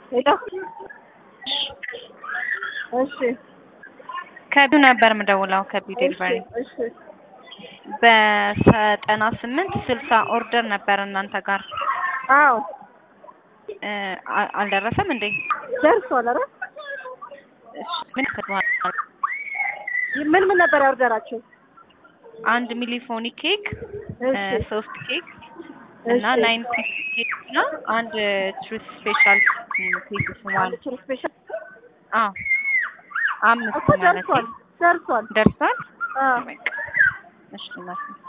ሄሎ እሺ ከቢው ነበር የምደውለው ከቢው ዴሊቨሪ እሺ በዘጠና ስምንት ስልሳ ኦርደር ነበር እናንተ ጋር አዎ እ አ- አልደረሰም እንዴ? ደርሷል። ኧረ እሺ ምን ከድዋል? ምን ምን ነበር ያወርደራችሁ? አንድ ሚሊፎኒ ኬክ እ እሺ ሶስት ኬክ እና እሺ። ናይን ፒስ ኬክ እና አንድ ትሩት ስፔሻል ኬክ ስሟል። አንድ ኪሎ ስፔሻል አዎ አምስት እኮ ማለት ደርሷል ደርሷል። ደርሷል። አዎ በቃ እሺ እናት